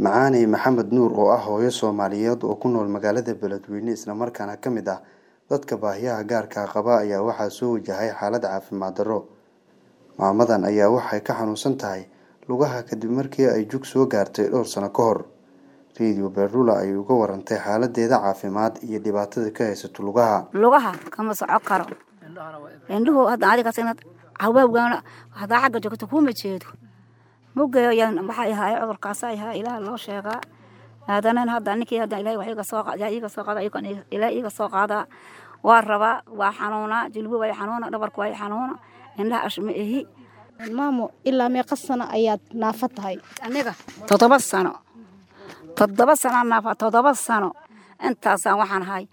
Macaane Maxamed Nuur oo ah hooyo Soomaaliyeed oo ku nool magaalada Beledweyne isla markaana ka mid ah dadka baahiyaha gaarka ah qaba ayaa waxaa soo wajahay xaalad caafimaad darro. Maamadan ayaa waxay ka xanuunsan tahay lugaha kadib markii ay jug soo gaartay dhowr sano ka hor. Radio Berdula ayay uga warantay xaaladeeda caafimaad iyo dhibaatada ka haysata lugaha. lugaha kama soco karo indhuhu hadda adiga sinad hawawgaana hadaa xagga joogto kuma jeedo mugeeyo yaan waxay ahaay cudurkaas ay ahaa ilaah loo sheegaa aadanan hadda ninkii hadda ilaahay wax iga soo qaada iga soo qaada ilaahay iga soo qaada waa rabaa waa xanuuna jilbu way xanuuna dhabarku way xanuuna indhaha ashma ehi maamo ilaa meeqa sano ayaad naafa tahay aniga toddoba sano toddoba sano naafa toddoba sano intaasaan waxaan ahay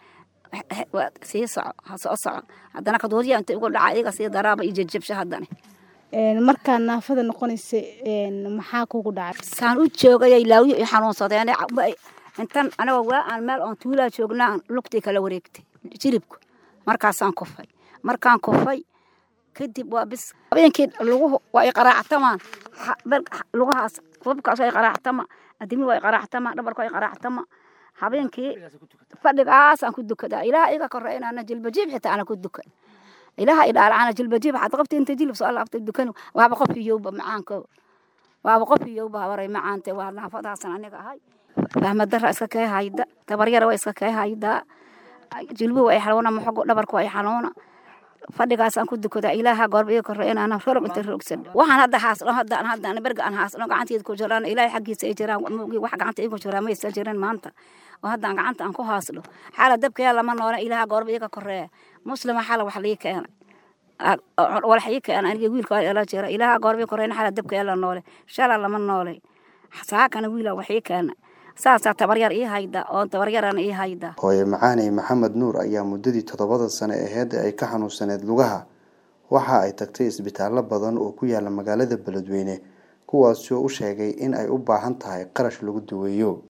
sii soco ha soo soco haddana kaduuriya inta igu dhaca iga sii daraaba iyo jejebsha haddana markaa naafada noqonaysa maxaa kugu dhacay saan u joogayay laawiyo i xanuunsadeen intan anigoo waa aan meel oon tuulaa joognaa lugtii kala wareegtay jiribku markaasaan kufay markaan kufay kadib waa bis habeenkii luguhu waa i qaraactamaan lugahaas kubabkaas waa i qaraactama adimi waa i qaraactama dhabarku waa i qaraactama habeenkii fadhigaasaan ku dukadaa ilaah iga korre inaana jilbajiib xitaa ana ku dukan ilaha idhaalacana jilbajiib waxaad qabta inta jilib soo laabta dukan waaba qof iyowba macaanko waaba qof iyowba habaray macaante waa naafadaasan aniga ahay fahmadara iska kee hayda tabaryara waa iska kee haydaa jilbu waa i xanuuna maxogo dhabarku waa i xanuuna fadhigaasaan ku dukadaa ilaaha goorba iga korre inaana rorob inta roogsan waxaan hadda haasno haddaan haddaan berga aan haasno gacanteeda ku jiraan ilaahay xaggiisa ay jiraan wax gacanta igu jiraan maysa jirin maanta oo haddaan gacanta aan ku haasno xaala dabkaya lama noole ilaaha goorba iga korreeya muslima xala wax lii keenay walax ii keenay aniga wiilka waa ila jira ilaaha goorba korreeyna xala dabkaya la noole shala lama noole saakana wiila wax ii keenay saasaa tabaryar ii hayda oo tabaryarana ii hayda hooye macaane maxamed nuur ayaa muddadii toddobada sano aheed ay ka xanuunsaneed lugaha waxa ay tagtay isbitaallo badan oo ku yaala magaalada beledweyne kuwaasi oo u sheegay in ay u baahan tahay qarash lagu daweeyo